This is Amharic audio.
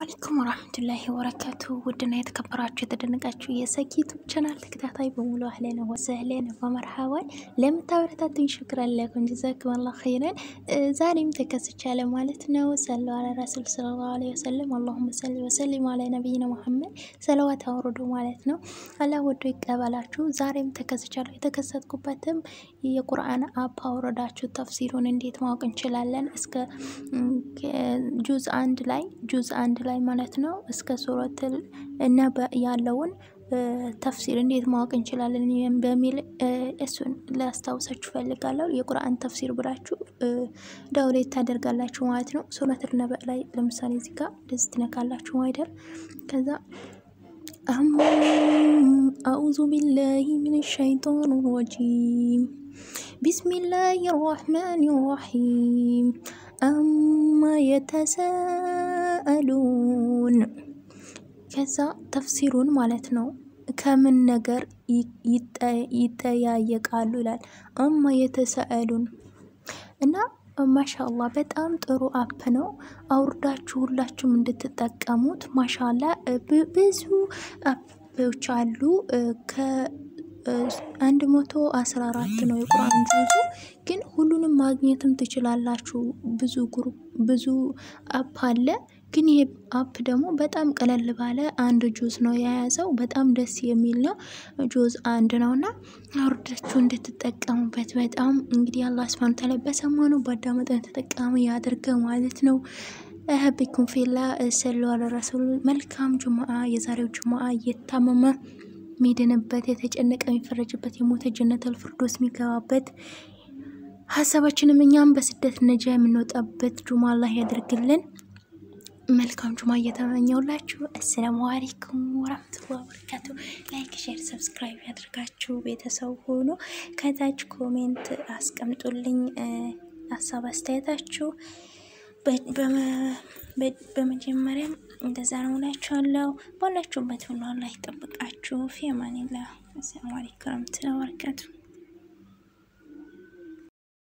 አለይኩም ወራህመቱላሂ ወበረካቱ ውድና የተከበራችሁ የተደነቃችሁ የሰኪቱ ቻናል ተከታታይ በሙሉ አህለን ወሰህለን በመርሃባን ለምታበረታቱኝ ሽክራን ለኩም ጀዛኩሙላሁ ኸይረን። ዛሬም ተከስቻለሁ ማለት ነው። ሰለ አላ ረሱል ሰለላሁ ዐለይሂ ወሰለም አላሁመ ሰሊ ወሰሊም አላ ነቢይና ሙሐመድ ሰለዋት አውርዱ ማለት ነው። አላህ ወዶ ይቀበላችሁ። ዛሬም ተከስቻለሁ። የተከሰትኩበትም የቁርአን አፕ አውረዳችሁ ተፍሲሩን እንዴት ማወቅ እንችላለን እስከ ጁዝ አንድ ላይ ጁዝ አንድ ላይ ማለት ነው እስከ ሱረትል እና ያለውን ተፍሲር እንዴት ማወቅ እንችላለን በሚል እሱን ላስታውሳችሁ ፈልጋለሁ። የቁርአን ተፍሲር ብላችሁ ዳውሌት ታደርጋላችሁ ማለት ነው። ሱረቱል ነበእ ላይ ለምሳሌ እዚህ ጋር እንደዚህ ትነካላችሁ አይደል? ከዛ አዑዙ ቢላሂ ሚነ ሸይጣን ረጂም ቢስሚላሂ ራህማን ራሂም አማ የተሳአሉን ከዛ ተፍሲሩን ማለት ነው። ከምን ነገር ይጠያየቃሉ ይላል። አማ የተሳአሉን እና ማሻአላ በጣም ጥሩ አፕ ነው። አውርዳችሁ ሁላችሁም እንድትጠቀሙት ማሻላ ብዙ አፖች አሉ ከ አንድ መቶ አስራ አራት ነው የቁርአን ጁዙ ግን ሁሉንም ማግኘትም ትችላላችሁ። ብዙ ግሩፕ ብዙ አፕ አለ። ግን ይሄ አፕ ደግሞ በጣም ቀለል ባለ አንድ ጁዝ ነው የያዘው። በጣም ደስ የሚል ነው። ጁዝ አንድ ነው እና አውርዳችሁ እንድትጠቀሙበት በጣም እንግዲህ አላህ ሱብሃነሁ ወተዓላ በሰማኑ በአዳመጠን ተጠቃሚ ያድርገው ማለት ነው። ሀቢኩም ፊላ ሰሉ አለ ረሱል። መልካም ጁምአ። የዛሬው ጁምአ እየታመመ የሚድንበት የተጨነቀ የሚፈረጅበት የሞተ ጀነተል ፊርዶስ የሚገባበት ሀሳባችንም እኛም በስደት ነጃ የምንወጣበት ጁማ አላህ ያደርግልን። መልካም ጁማ እየተመኘውላችሁ አሰላሙ አለይኩም ወራህመቱላሂ ወበረካቱ። ላይክ፣ ሼር፣ ሰብስክራይብ ያድርጋችሁ ቤተሰብ ሆኖ ከታች ኮሜንት አስቀምጡልኝ ሀሳብ አስተያየታችሁ። በመጀመሪያም እንደዛ ነው እላችኋለሁ። ባላችሁበት ሁሉ አላህ ይጠብቃችሁ። ፊ አማኒላህ። አሰላሙ አለይኩም ወራህመቱላሂ ወበረካቱ።